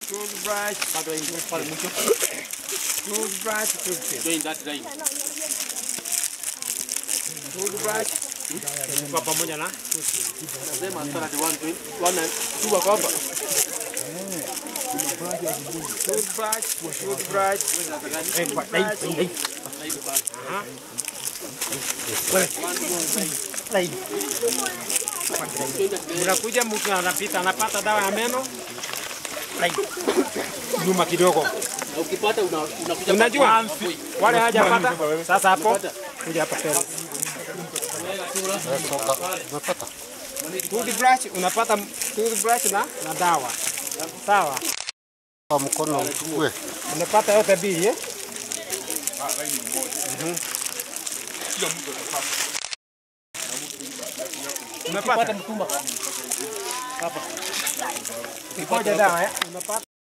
Toothbrush. Bado haingii pale mwisho. Toothbrush. Toothpaste. Join that line. Toothbrush. Kwa pamoja na nasema sana the one join. One and two wako hapa. Toothbrush. Toothbrush. Eh, kwa line, line, line. Aha. Line. Unakuja mtu anapita anapata dawa ya meno. Line. Nyuma kidogo. Na ukipata una- unakuja Unajua hapo. wale hajapata sasa hapo kuja hapa tena. Toothbrush unapata toothbrush na na dawa. Sawa. Kwa mkono uchukue. Unapata yote mbili eh? Mhm. Unapata mtumba. Ngoja dawa eh? Unapata